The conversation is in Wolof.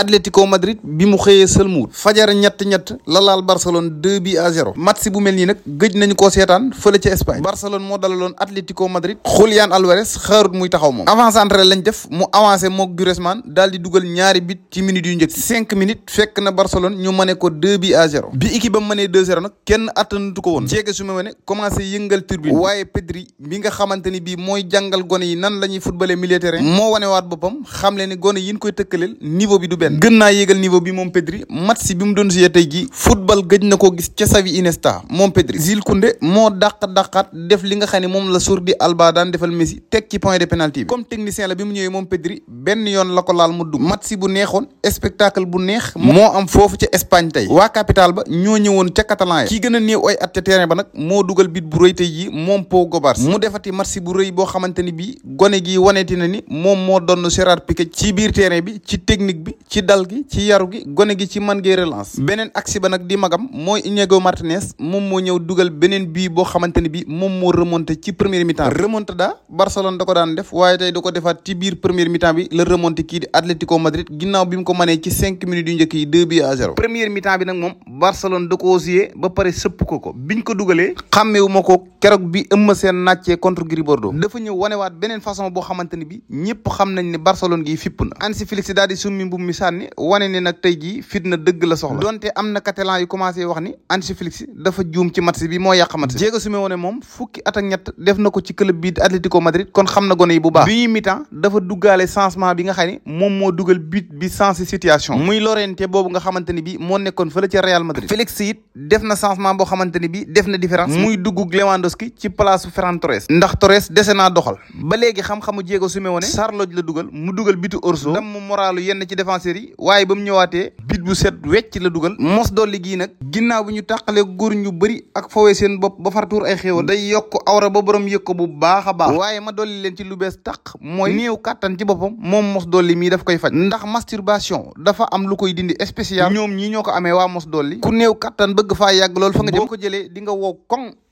Atlético Madrid bi mu xëyee sëlmuwut fajar ñett-ñett la laal Barcelone 2 bi à 0 match bu mel nii nag gëj nañu koo seetaan fële ca Espagne Barcelone moo dalaloon Atlético Madrid Julián Álvarez xaarut muy taxaw moom avant-centre lañ def mu avancé mook Griezmann daal di dugal ñaari bit ci minutes yu njëkk cinq minutes fekk na Barcelone ñu mëne ko 2 bi à 0 bi équipe am mënee 2-0 nag kenn attanatu ko woon jéege su ma mëne commencé yëngal turbine waaye Pedri bi nga xamante ni bii mooy jàngal gone yi nan la ñuy footballé milieu terrain moo wanewaat boppam xam le ni gone yi ñu koy tëkkaleel niveau bi du benn gën naa yéegal niveau bi moom Pedri match bi mu doon joué tey jii football gëj na koo gis ca Xavi Iniesta moom Pedri Jules Koundé moo dàq dàqaat def li nga xam ne moom la Jordi Alba daan defal Messi teg ci point de pénalty bi comme technicien la bi mu ñëwee moom Pedri benn yoon la ko laal mu dugg match bu neexoon spectacle bu neex moo am foofu ca Espagne tey waa capital ba ñoo ñëwoon ca Catalan ya kii gën a néew ay at ca terrain ba nag moo dugal bit bu rëy tey jii moom Pau Gobars mu defati match bu rëy boo xamante ni bii gone gi waneeti na ni moom moo doon Gérard Piqué ci biir terrain bi ci technique bi ci dal gi ci yaru gi gone gi ci man gee relance beneen aksi ba nag di magam mooy Iñigo Martinez moom moo ñëw dugal beneen bii boo xamante ni bii moom moo remonté ci première mi-temps remontada Barcelone da ko daan def waaye tey da ko defaat ci biir première mi-temps bi la remonté kii di Atlético Madrid ginnaaw bi mu ko mënee ci cinq minutes yu njëkk yi deux buts à zéro première mi-temps bi nag moom Barcelone da koo joué ba pare sëpp ko ko biñ ko dugalee xàmmewu ma ko keroog bi ëmma seen nàccee contre Gris Bordeaux dafa ñëw wanewaat beneen façon boo xamante ni bi ñëpp xam nañ ne Barcelone gi fipp na Hansi Flick daal di summi mbub mi sànni wane ne nag tey jii fit na dëgg la soxla donte am na catalan yu commencé wax ni Hansi Flick dafa juum ci match bi moo yàq match Diego Simeone moom fukki at ak ñett def na ko ci club bi Atlético Madrid kon xam na gone yi bu baax bi ñuy mi-temps dafa duggaale changement bi nga xam ne moom moo dugal but bi sensé situation muy Llorente boobu nga xamante ni bi moo nekkoon fële ca Real Madrid Félix it def na changement boo xamante ni bi def na différence muy dugg Lewandowski ci place Ferran Torres ndax Torres dese naa doxal ba léegi xam-xamu Diego Simeone Sarloj la dugal mu dugal bitu Orso dam mu moralu yenn ci défenseurs yi waaye ba mu ñëwaatee bit bu set wecc la dugal mos dolli gii nag ginnaaw bi ñu tàqalee góor ñu bëri ak fawee seen bopp ba far tuur ay xéewal day yokk awra ba borom yëg ko bu baax a baax waaye ma dolli leen ci lu bees tàq mooy néew kàttan ci boppam moom mos dolli mii daf koy faj ndax masturbation dafa am lu koy dindi spécial ñoom ñii ñoo ko amee waa mos dolli ku néew kàttan bëgg faa yàgg loolu fa nga jëm boo ko jëlee di nga wow koŋ